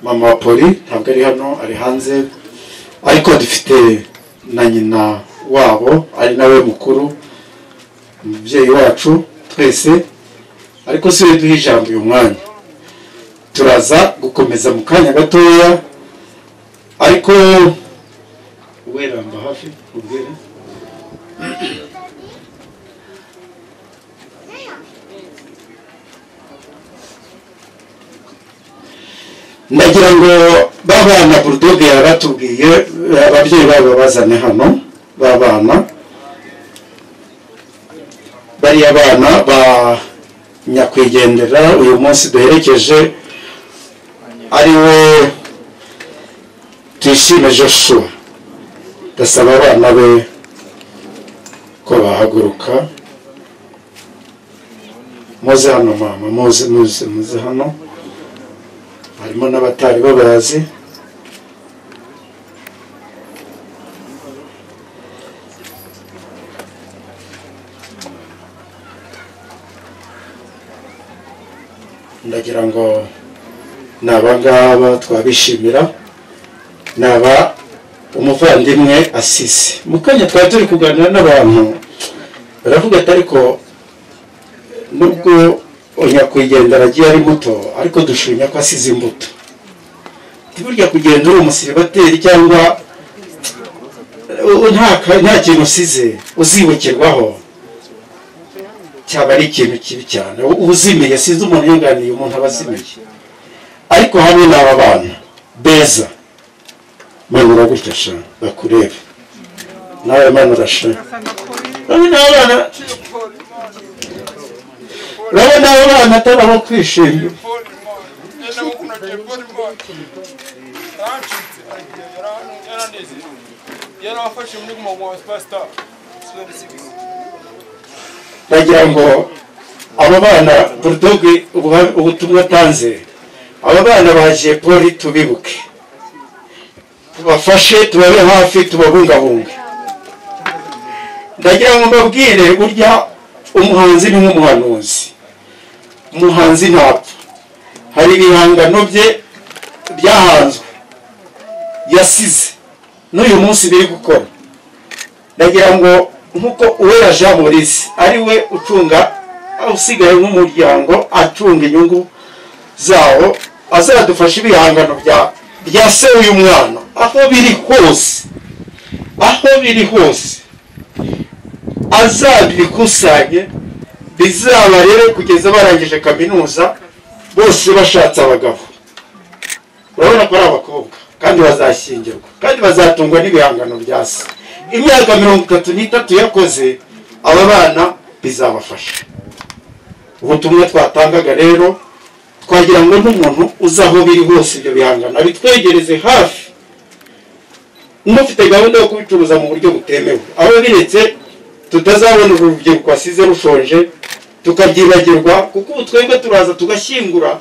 mama wa poli ntabwo ari hano ari hanze ariko dufite na nyina wabo ari nawe mukuru umubyeyi wacu twese ariko si we duha ijambo uyu mwanya turaza gukomeza mu kanya gatoya ariko weramba hafi ubwire ndagira ngo babana burudoge yaratubwiye ababyeyi babo babazane hano babana bariya bana ba nyakwigendera uyu munsi duherekeje ari we tuyishime joshua ndasaba abana be ko bahaguruka muze hano mama muze muze muze hano harimo n'abatari babazi ndagira ngo ni abangaba twabishimira ni aba umuvandimwe asisi mu kanya twari turi kuganira n'abantu baravuga ati ariko nubwo nyakwigendera agiye ari muto ariko dushimye ko asize imbuto burya kugenda uri umusiribateri cyangwa nta kintu usize uzibukirwaho cyaba ari ikintu kibi cyane uzimiye sinzi umuntu yunganiye umuntu aba azimiye ariko hamwe n'aba bana beza mwana uragutya sha bakurebe nawe mwana urasha n'abana urabona abo bana atari abo kwishimira yarafashe muri mugongo wa sipasita ndagira ngo abo bana burudogi ubuha- ubutumwa atanze aba bana baje poli tubibuke tubafashe tubabe hafi tubabungabunge ndagira ngo mbabwire burya umuhanzi ni nk'umuhanuzi umuhanzi ntapfa hari ibihangano bye byahanzwe yasize n'uyu munsi biri gukora ndagira ngo nk'uko uwera jean maurice ari we ucunga usigaye nk'umuryango acunga inyungu zawo azadufasha ibihangano bya bya se uyu mwana aho biri hose aho biri hose azabikusanye bizaba rero kugeza barangije kaminuza bose bashatse abagabo urabona ko ari abakobwa kandi bazashyingirwa kandi bazatungwa n'ibihangano bya se imyaka mirongo itatu n'itatu yakoze aba bana bizabafasha ubutumwa twatangaga rero twagira ngo n'umuntu uzi aho biri hose ibyo bihangano abitwegereze hafi n'ufite gahunda yo kubicuruza mu buryo butemewe aho biretse tutazabona uru rubyiruko wasize rushonje tukabyibagirwa kuko ubu twebwe turaza tugashyingura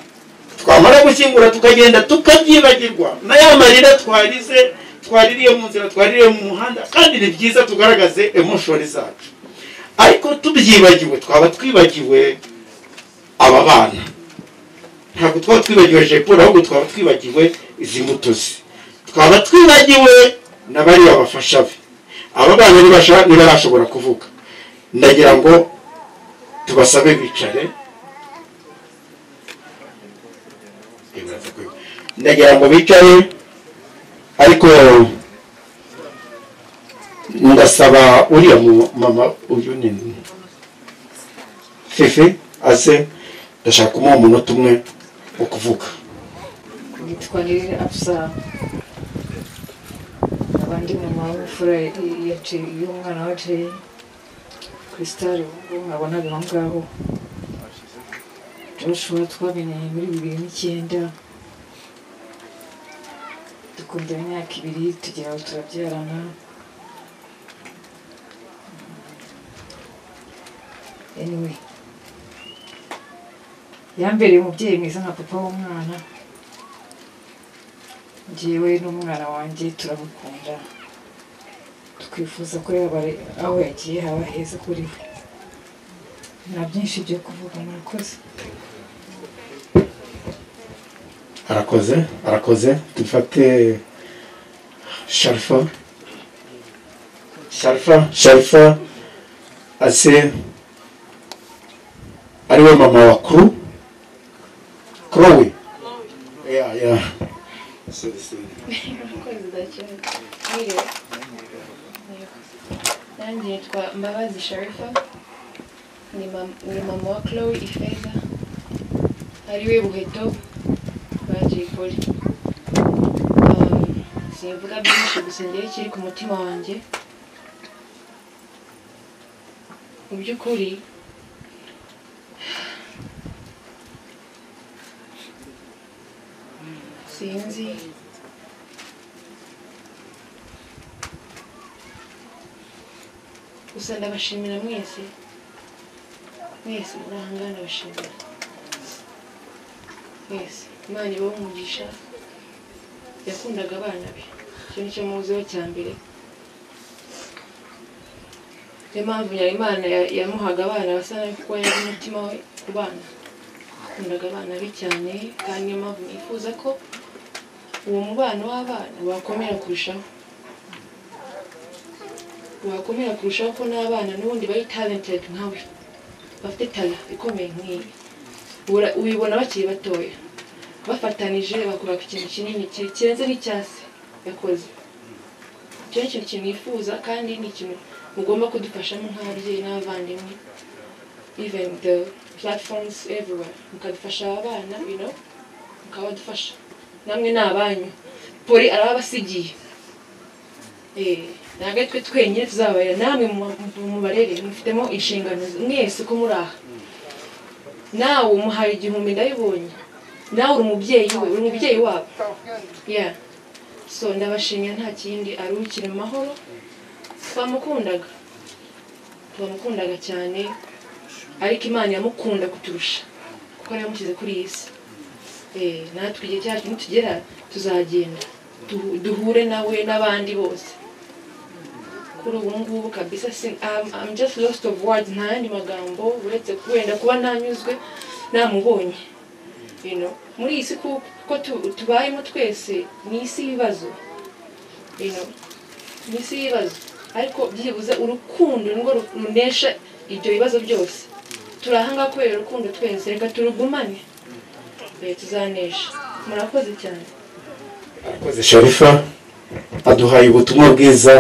twamara gushyingura tukagenda tukabyibagirwa na ya marira twarize twaririye mu nzira twaririye mu muhanda kandi ni byiza tugaragaze emoshoni zacu ariko tubyibagiwe twaba twibagiwe aba bana ntabwo twaba twibagiwe jepura ahubwo twaba twibagiwe izi mbuto ze twaba twibagiwe na bariya bafasha be aba bana ntibasha- ntibarashobora kuvuga ndagira ngo tubasabe bicare ndagira ngo bicare ariko ndasaba uriya mu- mama uyu ni fefe aze ndashaka kumuha umunota umwe wo kuvuga yitwa rero abusara abandi mama w'imfura ya Jay- y'umwana wa jeri krisitari mwabonaga aho ngaho joshua twamenyanye muri bibiri n'icyenda dukundana imyaka ibiri tugira aho turabyarana anyway yambereye umubyeyi mwiza nka papa w'umwana njyewe n'umwana wanjye turamukunda twifuza ko yaba ari aho yagiye haba heza kuri we nta byinshi byo kuvuga murakoze arakoze arakoze dufate sharifa sharifa sharifa ase ariwe mama wa kuru kurowe ya ya Murakoze udakira. Mwiriwe. Nanjye nitwa Mbabazi Sharifa ni mam- ni mama wa Chloe Ifeza ariwe Buheto ba Jay Polly Um, simvuga byinshi gusa ngewe ikiri ku mutima wanjye mu by'ukuri sinzi gusa ndabashimira mwese mwese muri aha ngaha ndabashimira mwese imana ibahe umugisha yakundaga abana be icyo nicyo muziho cya mbere niyo mpamvu nyar'imana ya- yamuhaga abana basa nabi kuko yari umutima we ku bana yakundaga abana be cyane kandi niyo mpamvu nifuza ko uwo mubano w'abana wakomera kurushaho wakomera kurushaho ko n'abana n'ubundi bari talented nkawe bafite tala ikomeye nk'iyi Ura- ubibona bakiri batoya bafatanije bakora ku kintu kinini ki- kirenze n'icyase yakoze icyo ni ikintu kimwifuza kandi ni ikintu mugomba kudufashamo nk'ababyeyi n'abavandimwe even the platforms everywhere mukadufasha aba bana you know mukabadufasha namwe ni abanyu poli arababasigiye Eh, ntabwo ari twe twenyine tuzabarera namwe mu- mubarere mufitemo inshingano mwese uko muri aha nawe umuhaye igihumbi ndabibonye nawe uri umubyeyi we uri umubyeyi wabo yeah. so ndabashimira nta kindi aruhukire mu mahoro twamukundaga twamukundaga cyane ariko imana yamukunda kuturusha kuko ariyo yamushyize kuri iyi si Eh, natwe igihe cyacu nitugera tuzagenda duhu- duhure nawe n'abandi bose kuri ubu ngubu kabisa sin- I'm, I'm just lost of words nta yandi magambo uretse wenda kuba ntanyuzwe namubonye you know. muri iyi si ku- kuko tu- tubayemo twese ni isi y'ibibazo you know. ni isi y'ibibazo ariko byibuze urukundo nirwo ru- runesha ibyo bibazo byose turi aha ngaha kubera urukundo twese reka turugumane Eh, tuzanesha murakoze cyane arakoze sharifa aduhaye ubutumwa bwiza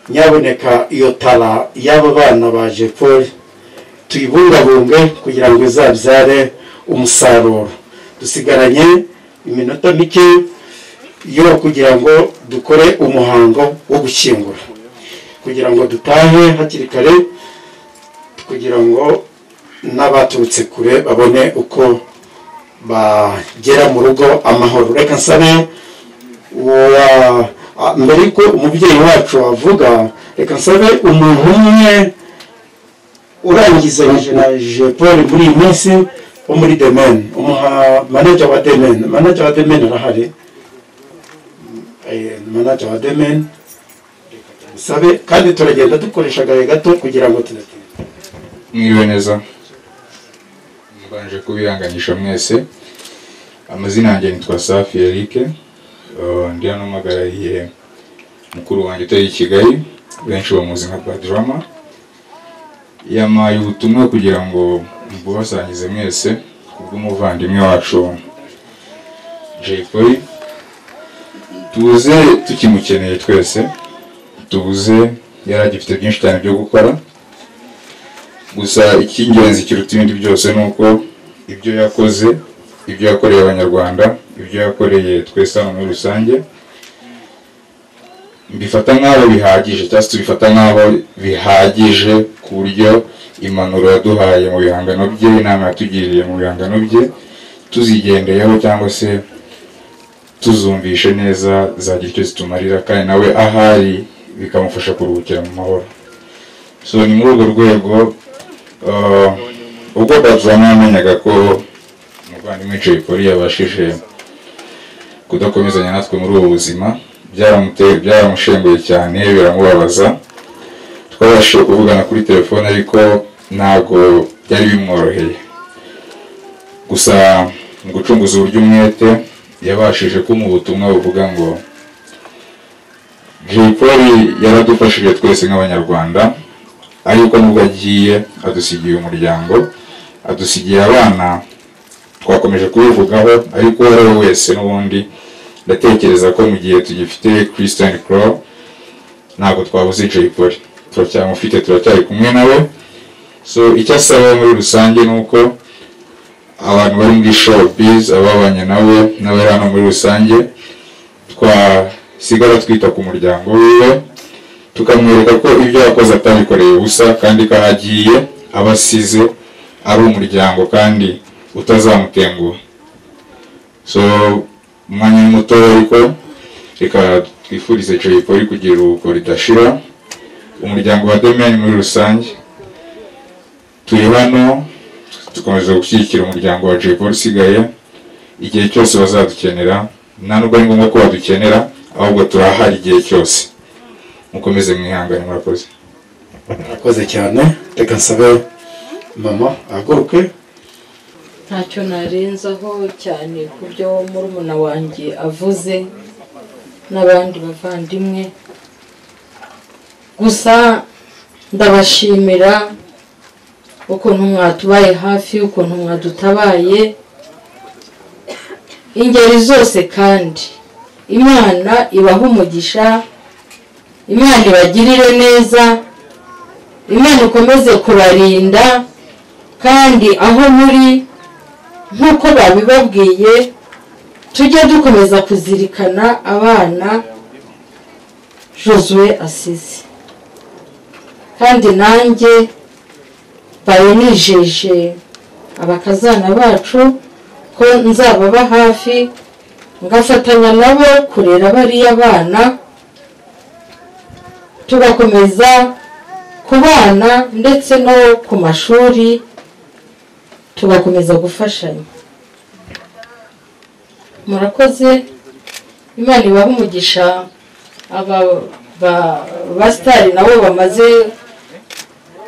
nyaboneka iyo tara y'aba bana ba jepol tuyibungabunge kugira ngo izabyare umusaruro dusigaranye iminota mike yo kugira ngo dukore umuhango wo gushyingura kugira ngo dutahe hakiri kare kugira ngo n'abaturutse kure babone uko bagera mu rugo amahoro reka nsabe uwa- a- mbere yuko umubyeyi wacu avuga reka nsabe umuntu umwe urangizanyije na jepol muri iyi minsi wo muri demen umuha manager wa demen manager wa demen arahari Eh, manager wa demen musabe kandi turagenda dukoresha agahe gato kugira ngo tudatinda mwiriwe neza mbanje kubiranganisha mwese amazina yanjye nitwa safi eric Uh, ndi hano mpagariye mukuru wanjye utari i kigali benshi bamuzi nka badrama yamaye ubutumwa kugira ngo mbubasangize mwese kubw'umuvandimwe wacu jay polly tuze tukimukeneye twese tuze yari agifite byinshi cyane byo gukora gusa icy'ingenzi kiruta ibindi byose ni uko ibyo yakoze ibyo yakoreye abanyarwanda ibyo yakoreye twese hano muri rusange mbifata nk'aho bihagije cyangwa se tubifata nk'aho bihagije ku buryo impanuro yaduhaye mu bihangano bye inama yatugiriye mu bihangano bye tuzigendeyeho cyangwa se tuzumvishe neza zagira icyo zitumarira kandi nawe ahari bikamufasha kuruhukira mu mahoro so ni muri urwo rwego Uh, ubwo Badrama yamenyaga ko umuvandimwe Jay Polly yabashije kudakomezanya natwe muri ubu buzima byaramuteye byaramushenguye cyane biramubabaza twabashije kuvugana kuri telefone ariko ntabwo byari bimworoheye gusa mu gucunguza uburyo umwete yabashije kumpa ubutumwa buvuga ngo Jay Polly yaradufashije twese nk'abanyarwanda ariko nubwo agiye adusigiye umuryango adusigiye abana twakomeje kubivugaho ariko uwo ari we wese n'ubundi ndatekereza ko mu gihe tugifite Christian Crow ntabwo twabuze Jay Polly turacyamufite turacyari kumwe nawe so icyo asaba muri rusange ni uko abantu bari muri showbiz ababanye nawe n'abari hano muri rusange twasigara twita ku muryango wiwe tukamwereka ko ibyo yakoze atabikoreye ubusa kandi ko aho agiye aba asize ari umuryango kandi utazamutenguha so umwanya ni mutoya ariko reka twifurize Jay Polly kugira uruhuko ridashira umuryango wa Domain muri rusange turi hano dukomeza gushyigikira umuryango wa Jay Polly usigaye igihe cyose bazadukenera nta nubwo ari ngombwa ko badukenera ahubwo turahari igihe cyose mukomeze mwihangane murakoze murakoze cyane reka nsabe mama ahaguruke ntacyo narenzaho cyane ku byo murumuna wanjye avuze n'abandi bavandimwe gusa ndabashimira ukuntu mwatubaye hafi ukuntu mwadutabaye ingeri zose kandi imana ibaha umugisha imana ibagirire neza imana ikomeze kubarinda kandi aho muri nk'uko babibabwiye tujye dukomeza kuzirikana abana josue asize kandi nanjye mbaye nijeje abakazana bacu ko nzababa hafi ngafatanya nabo kurera bariya bana tugakomeza ku bana ndetse no ku mashuri tugakomeza gufashanya murakoze imana ibaha umugisha aba ba- basitari nabo bamaze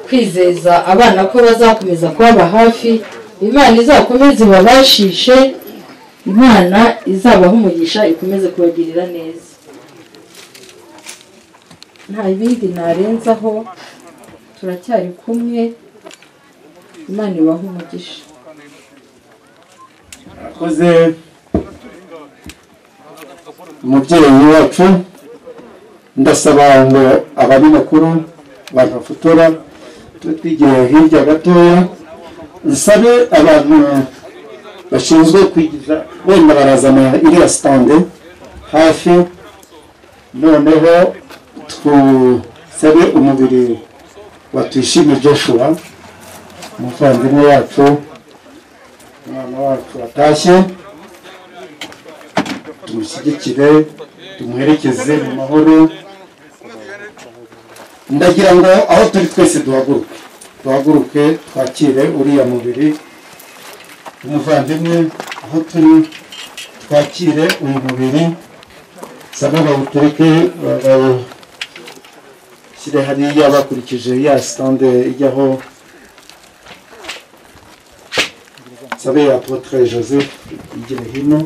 kwizeza abana ko bazakomeza kubaba hafi imana izakomeze ibabashishe imana izabaha umugisha ikomeze kubagirira neza nta bindi narenzaho turacyari kumwe imana ibaha umugisha murakoze umubyeyi wacu ndasaba ngo abanyamakuru abantu bafotora tube twigira hirya gatoya nsabe abantu bashinzwe kwigiza wenda barazana iriya sitande hafi noneho tusabe umubiri wa tuyishime joshua umuvandimwe wacu umwana wacu watashye tumushyigikire tumuherekeze mu mahoro ndagira ngo aho turi twese duhaguruke duhaguruke twakire uriya mubiri umuvandimwe aho turi twakire uyu mubiri nsaba bawutereke bawushyire hariya bakurikije ya sitande ijyaho sabe ya apotre joseph igira hino